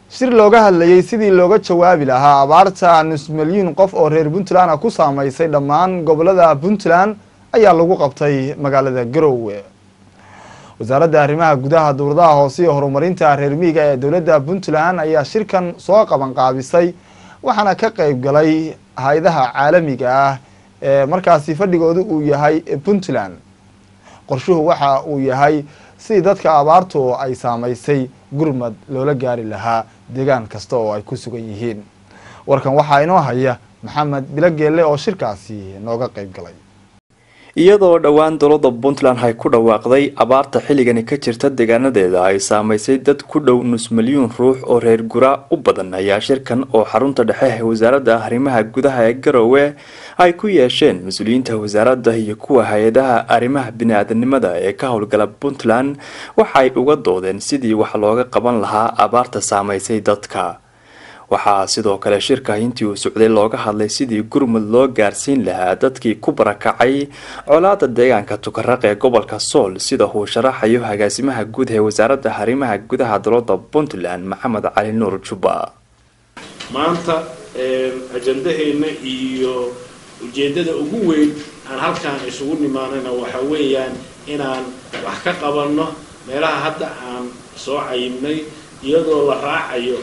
shir looga hadlayey sidii looga jawaabi lahaa abaarta nus milyuun qof oo reer puntland ah ku saameysay dhammaan gobolada puntland ayaa lagu qabtay magaalada garowe wasaaradda arrimaha gudaha dowladaha hoose iyo horumarinta reer miyiga ee dowladda puntland ayaa shirkan soo qabanqaabisay waxaana ka qeyb galay hay-adaha caalamiga ah ee markaasi fadhigoodu uu yahay puntland qorshuhu waxa uu yahay sidii dadka abaartu ay saameysay gurmad loola gaari lahaa deegaan kasta oo ay ku sugan yihiin warkan waxaa inoo haya maxamed bilogeelle oo shirkaasi nooga qeyb galay iyadoo dhowaan dowladda puntland ay ku dhawaaqday abaarta xilligani ka jirta deegaanadeeda ay saameysay dad ku dhow nus milyuun ruux oo reer gura u badan ayaa shirkan oo xarunta dhexe ee wasaaradda arrimaha gudaha ee garowe ay ku yeesheen mas-uuliyiinta wasaaradda iyo kuwa hay-adaha arrimaha bini-aadanimada ee ka howlgala puntland waxaay uga doodeen sidii wax looga qaban lahaa abaarta saameysay dadka waxaa sidoo kale shirka intii uu socday looga hadlay sidii gurmud loo gaarsiin lahaa dadkii ku barakacay colaada deegaanka tukaraq ee gobolka sool sida uu sharaxayo agaasimaha guud ee wasaaradda arrimaha gudaha dowladda puntland maxamed cali nuur jubba maanta ajandaheena iyo ujeedada ugu weyn aan halkaan isugu nimaanayna waxa weeyaan inaan wax ka qabanno meelaha hadda aan soo cayibnay iyadoo la raacayo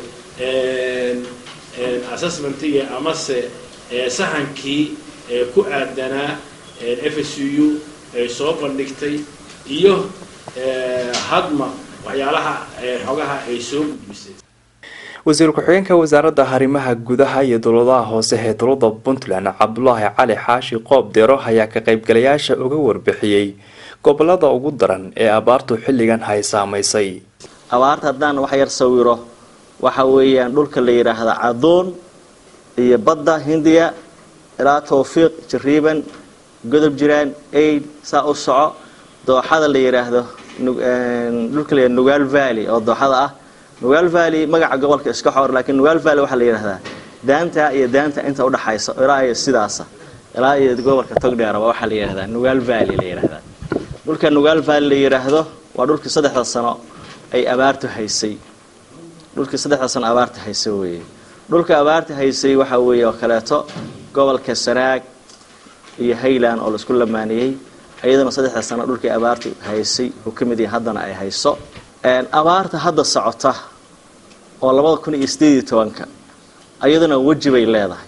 assessmentigii amase sahankii ku aadanaa f s u ay soo bandhigtay iyo hadma waxyaalaha xogaha ay soo gudbisay wasiir ku-xigeenka wasaaradda arrimaha gudaha iyo dowladaha hoose ee dowladda puntland cabdulaahi cali xaashi qoob deero ayaa ka qaybgalayaasha uga warbixiyey gobolada ugu daran ee abaartu xilligan hay saameysay abaarta haddaan wax yar sawiro waxa weeyaan dhulka la yidhaahda cadoon iyo badda hindiya ilaa tawfiiq jariiban godob jiraan aid saa u soco dooxada la yidhaahdo dhulka la yidhahdo nugaal valley oo dooxada ah nugaal valley magaca gobolka iska xor laakiin nugaal valley waxaa la yidhahdaa daanta iyo daanta inta udhaxaysa ilaa iyo sidaasa ilaa iyo gobolka togdheer waxaa la yidhahdaa nugaal valley la yidhahdaa dhulka nugaal valley la yidhaahdo waa dhulkii saddexda sano ay abaartu haysay dhulkii saddexda sano abaarta haysay weeye dhulka abaarta haysay waxaa weeye oo kaleeto gobolka sanaag iyo hayland oo laisku lamaaniyey iyadana saddexda sano dhulkii abaartu haysay uu ka mid yahay haddana ay hayso abaarta hadda socota oo labada kun iyo sideed iyo tobanka iyaduna weji bay leedahay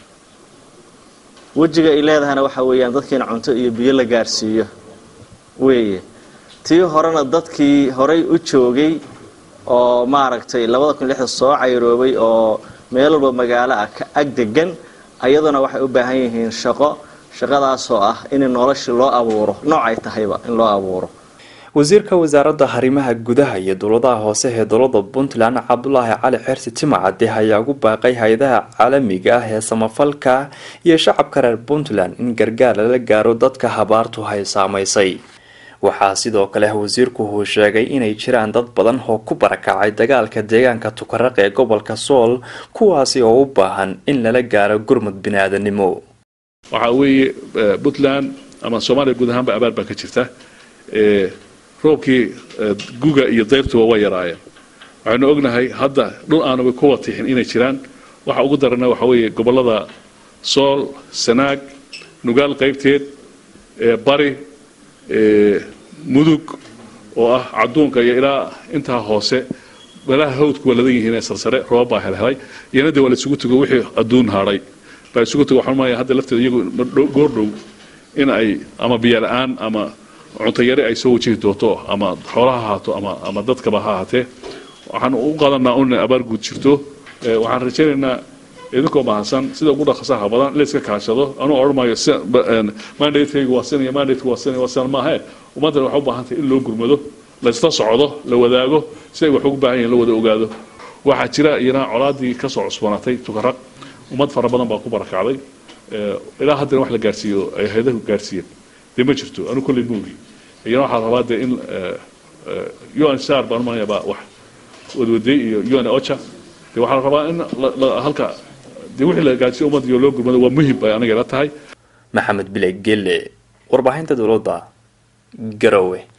wejiga ay leedahayna waxaa weeyaan dadkiina cunto iyo biyo la gaarsiiyo weeye tii horena dadkii horay u joogay oo maaragtay labada kun lixda soo cayroobay oo meel walba magaalo ah ka ag degan ayaduna waxay u baahan yihiin shaqo shaqadaasoo ah in noloshii loo abuuro noocay tahayba in loo abuuro wasiirka wasaaradda arrimaha gudaha iyo dowladaha hoose ee dowladda puntland cabdulaahi cali xersi timacade ayaa ugu baaqay hay-adaha caalamiga ah ee samafalka iyo shacabka reer puntland in gargaar lala gaaro dadka habaartu hay saameysay waxaa sidoo kale wasiirku uu sheegay inay jiraan dad badan oo ku barakacay dagaalka deegaanka tukaraq ee gobolka sool kuwaasi oo u baahan in lala gaaro gurmud bini-aadanimo waxaa weeye puntland ama soomaaliya guud ahaanba abaar baa ka jirta roobkii guga iyo dayrtuba way yaraayeen waxaynu ognahay hadda dhul aanaba kuwa tixin inay jiraan waxa ugu darana waxa weeye gobolada sool sanaag nugaal qaybteed bari mudug oo ah caduunka iyo ilaa intaa hoose meelaha hawdku waa ladan yihiin ee sarsare roobab baa helhelay iyana dee waa la isugu tugo wixii adduun hadhay baa isugu tugo waxaan maaya hadda lafteeda iyagu goordhow in ay ama biyo la-aan ama cuntayare ay soo wajihi doonto ama xoolaha ahaato ama ama dadkaba ha ahaatee waxaan u qadanaa un abaar guud jirto waxaan rajaynaynaa idinkoo mahadsan sida ugu dhaqsaha badan in la iska kaashado anuu odhan maayo mandatekaygu waa sinaya mandateka waa sinaya waa sinan maahe ummaddana waxay u baahan tahay in loo gurmado la isla socdo la wadaago si ay wax ugu baahan yihin la wada ogaado waxaa jira iyana colaadii kasoo cusbanaatay tukaraq ummad fara badan baa ku barakacday ilaa haddana wax la gaarsiiyo ay hayadahu gaarsiiyeen dee ma jirto anu kolley moogi iyana waxaa rabaa dee in un sar baan umanaya baa wax wadwaday iyo un ocha dee waxaa la rabaa in halka dee wixii la gaarsiiyo ummadda iyo loo gurmado waa muhim bay aniga ila tahay maxamed bile gelle warbaahinta dowladda garowe